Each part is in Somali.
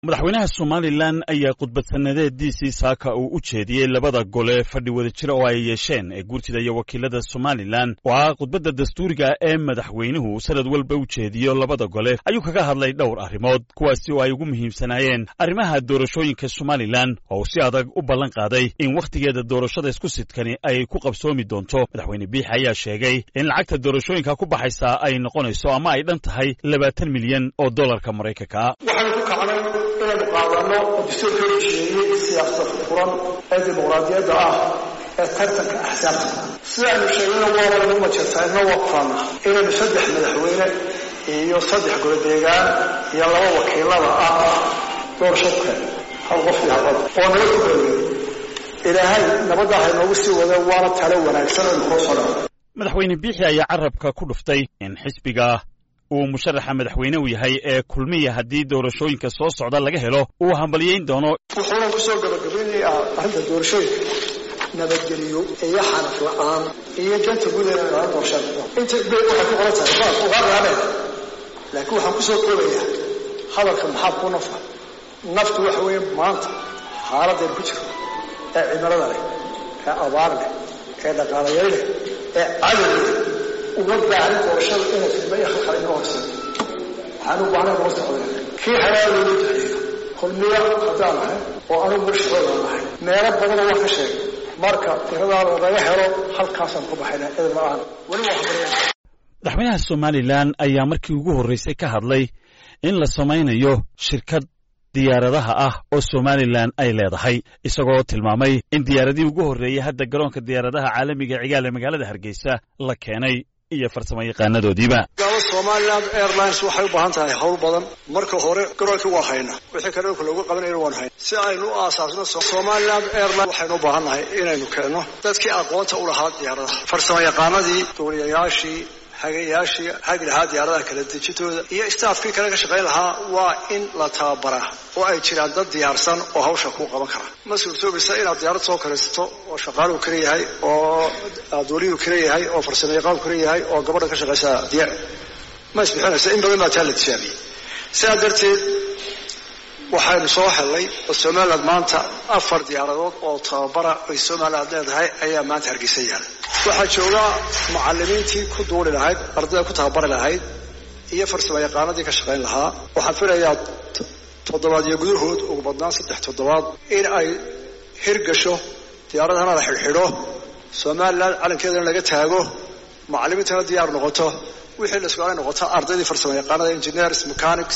madaxweynaha somalilan ayaa khudbad sannadeediisii saaka uu u jeediyey labada gole fadhi wada jira oo ay yeesheen ee guurtida iyo wakiilada somalilan oo ah khudbadda dastuuriga ee madaxweynuhu sanad walba u jeediyo labada gole ayuu kaga hadlay dhowr arrimood kuwaasi oo ay ugu muhiimsanaayeen arrimaha doorashooyinka somalilan oo uu si adag u ballan qaaday in wakhtigeeda doorashada isku sidkani ay ku qabsoomi doonto madaxweyne biix ayaa sheegay in lacagta doorashooyinka ku baxaysaa ay noqonayso ama ay dhan tahay labaatan milyan oo dollarka maraykanka inaynu qaadano oo dastuurka heshiiyey siyaasada furan ee dimuqraadiyadda ah ee tartanka axsaabta sidaanu sheegayna waabanu majeertaayna waa kufaana inaynu saddex madaxweyne iyo saddex goladeegaan iyo laba wakiilada ah doorashadka hal qof iyo hal cod oo nabad ku galweyn ilaahay nabadda ha inoogu sii wada waana talo wanaagsan aynu kula soo dhaco madaxweyne biixi ayaa carabka ku dhuftay in xisbiga uu musharaxa madaxweyne u yahay ee kulmiya haddii doorashooyinka soo socda laga helo uu hambalyayn doono wuxuuna kusoo gabagabaynayaa arrinta doorashooyinka nabadgeliyo iyo xanaf la-aan iyo danta guud ee aan doorashada inta beed waxay ku qoran tahay baa ugaadaabe laakiin waxaan kusoo koobayaa hadalka maxaa ku nafa naftu waxa weeye maanta xaaladaynu ku jirno ee cimilada leh ee abaar leh ee dhaqaalayar leh ee cadow leh uma baahan doorashada inay fidma iyo khalkhal inoo horseedo waxaan u baahnay noo socda kii xalaal loogu duceeyo kulmiya haddaan nahay oo anugu murshadooda nahay meelo badanoo waan ka sheegay marka tiradaa lagaga helo halkaasaan ku baxayna edeb la-aan weli waa habareen madaxweynaha somalilan ayaa markii ugu horraysay ka hadlay in la samaynayo shirkad diyaaradaha ah oo somalilan ay leedahay isagoo tilmaamay in diyaaradihii ugu horreeyey hadda garoonka diyaaradaha caalamiga cigaal ee magaalada hargeysa la keenay iyo farsamo yaqaanadoodiiba gaalo somaliland airlines waxay u baahan tahay howl badan marka hore garoonkii waa hayna wixii kale dhulka loogu qabanayna waan hayna si aynu u aasaasno somaliland airline waxaynu u baahan nahay inaynu keenno dadkii aqoonta u lahaa diyaaradaha farsamo yaqaanadii duuliyayaashii hagayaashii hagi lahaa diyaaradaha kala dejintooda iyo staafkii kale ka shaqayn lahaa waa in la tababaraa oo ay jiraan dad diyaarsan oo hawsha kuu qaban kara ma suurtoobaysa inaad diyaarad soo karaysato oo shaqaaluhu kala yahay oo duuliyuu kala yahay oo farsamo yaqaanku kala yahay oo gabadha ka shaqaysa diyaar ma isbixinaysa in badan baa taa la tijaabiyey sidaa darteed waxaynu soo hellay oo somaliland maanta afar diyaaradood oo tababara ay somaliland leedahay ayaa maanta hargeysa yaala waxaa jooga mucalimiintii ku duuli lahayd ardayda ku tababari lahayd iyo farsamo yaqaanadii ka shaqayn lahaa waxaan filayaa toddobaad iyo gudahood ugu badnaan saddex toddobaad in ay hirgasho diyaaradahana la xidhxidho somaliland calankeedana laga taago mucalimiintana diyaar noqoto wixii la isku noqoto ardaydii farsamo yaqaanada engineers mechanics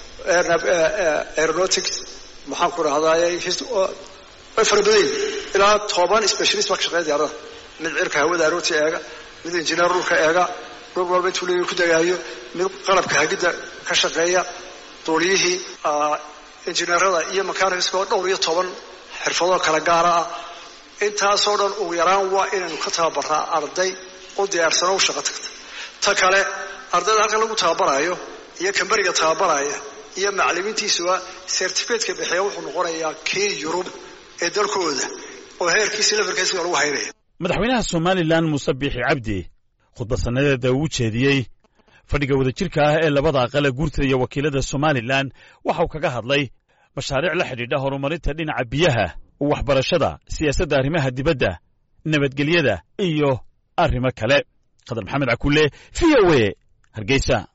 aeronautics maxaan ku rahdaay way fara badan ilaa toban specialist baa ka shaqeeya diyaaradaha mid cirka hawada arooti eega mid injineer dhulka eega dhul walba intuu leeyahy ku dagaayo mid qalabka hagidda ka shaqeeya duuliyihii injineerada iyo mechanicsoo dhowr iyo toban xirfadoo kala gaara ah intaasoo dhan ugu yaraan waa inaynu ka tababarnaa arday u diyaarsano u shaqo tagta ta kale ardayda halkan lagu tababaraayo iyo kamberiga tababaraya iyo macalimiintiisuba certificateka bixiya wuxuu noqonayaa kii yurub ee dalkooda oo heerkiisi levelkiisa lagu haynaya madaxweynaha somalilan muuse biixi cabdi khudbad sannadeeda uu jeediyey fadhiga wadajirka ah ee labada aqale guurtada iyo wakiilada somalilan waxauu kaga hadlay mashaariic la xidhiidha horumarinta dhinaca biyaha waxbarashada siyaasadda arrimaha dibadda nabadgelyada iyo arrimo kale khadar maxamed cakulle v o e hargeysa